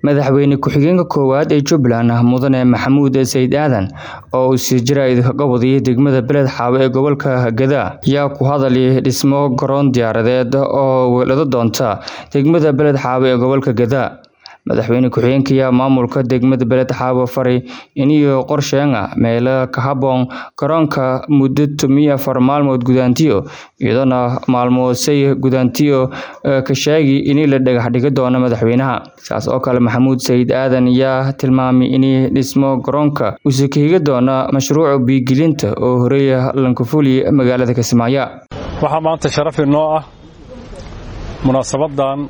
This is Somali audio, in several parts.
madaxweyne ku-xigeenka koowaad ee jubbaland mudane maxamuud sayid aadan oo uu sii jira idinkaga wadiyay degmada beled xaawo ee gobolka gadaa yaa ku hadalay dhismo garoon diyaaradeed oo weelado doonta degmada beled xaawo ee gobolka gadaa madaxweyne ku-xigeenka ayaa maamulka degmada beled xaawo faray iniyo qorsheenga meelo ka haboon garoonka muddo tomiyo afar maalmood gudaantiyo iyadoona maalmoosay gudaantiyo ka sheegi in la dhagax dhigi doono madaxweynaha saas oo kale maxamuud sayid aadan ayaa tilmaamay in dhismo garoonka uuse ka higi doona mashruuca biigelinta oo horeeya lankafuli magaalada kismaayo waxaa maanta sharaf inoo ah munaasabadan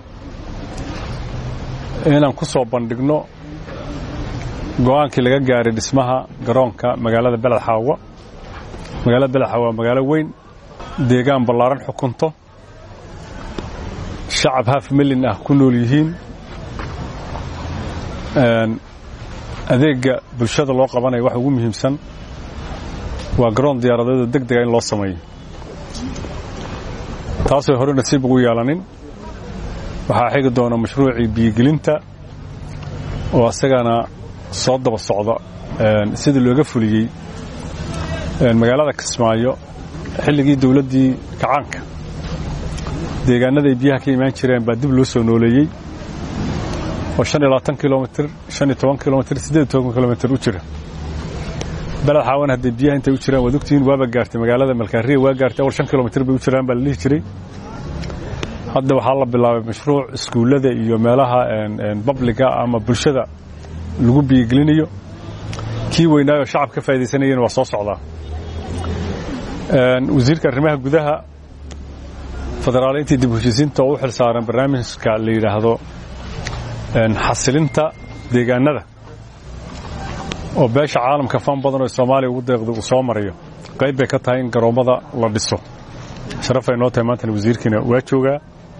inaan ku soo bandhigno go-aankii laga gaaray dhismaha garoonka magaalada beled xaawo magaalada beled xaawo waa magaalo weyn deegaan ballaaran xukunto shacab haf milyan ah ku nool yihiin adeegga bulshada loo qabanaya waxa ugu muhiimsan waa garoon diyaaradeedoo deg dega in loo sameeyo taasoo hore nasiib ugu yeelanin waxaa xigi doona mashruucii biyogelinta oo asagana soo daba socda sidii looga fuliyey magaalada kismaayo xilligii dowladdii kacaanka deegaanaday biyaha ka imaan jireen baa dib loo soo nooleeyey oo shan iyo labaatan kilomitr shan iyo toban kilomitr siddeed iyo toban kilomitr u jira beled xaawan hadday biyaha intay u jiraan waad ogtihiin waaba gaartay magaalada malkaariya waa gaartay awal shan kilomitr bay u jiraan baa la dhihi jiray hadda waxaa la bilaabay mashruuc iskuullada iyo meelaha babliga ama bulshada lagu biyogelinayo kii weynaayoo shacab ka faa'idaysanayeen waa soo socdaa wasiirka arrimaha gudaha federaaliintii dib heshiisiinta oo u xil saaran barnaamijka la yidhaahdo xasilinta deegaanada oo beesha caalamka fan badan oo soomaaliya ugu deeqda uu soo marayo qayb bay ka tahay in garoommada la dhiso sharafay noo tahay maantana wasiirkiina waa joogaa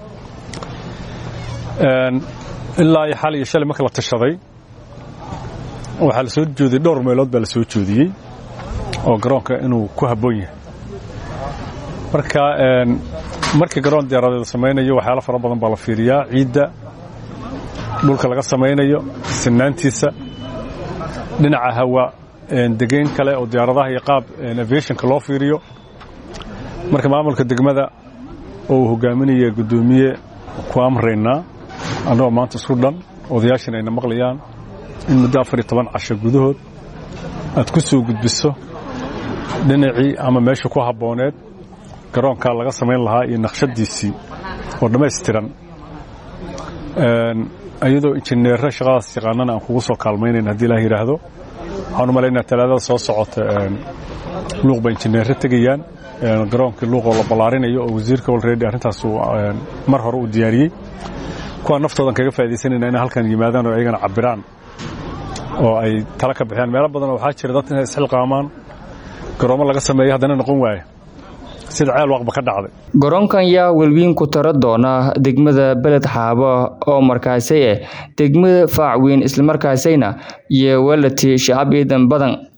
ilaa iyo xal iyo shalay marka la tashaday waxaa la soo joodiyey dhowr meelood baa la soo joodiyey oo garoonka inuu ku habboon yahay marka markii garoon diyaaradeed samaynayo waxyaalo fara badan baa la fiiriyaa ciidda dhulka laga samaynayo sinaantiisa dhinaca hawa degeyn kale oo diyaaradaha iyo qaab aviationka loo fiiriyo marka maamulka degmada oo uu hogaaminaya guddoomiye ku amraynaa annagoo maanta isku dhan odayaashana ayna maqlayaan in muddo afar iyo toban casho gudahood aad ku soo gudbiso dhinacii ama meesha ku habbooneed garoonkaa laga samayn lahaa iyo naqshadiisii oo dhammaystiran iyadoo injineerro shaqadaas yaqaanana aan kugu soo kaalmaynayn haddii ilaah yidhaahdo waxaan u malaynaa talaadada soo socota luuq ba injineerro tegayaan garoonkii luuqoo la ballaarinayo oo wasiirka olredy arrintaas mar hore uu diyaariyey kuwaa naftoodan kaga faaidaysanayna inay halkan yimaadaan oo ayagana cabiraan oo ay tala ka bixiyaan meelo badanoo waxaa jira dad inay isxilqaamaan garoommo laga sameeyo haddana noqon waaya sida ceel waqba ka dhacday garoonkan yaa welwiin ku tara doona degmada beled xaabo oo markaasi ah degmada faacweyn islamarkaasayna iyo walati shacab ciidan badan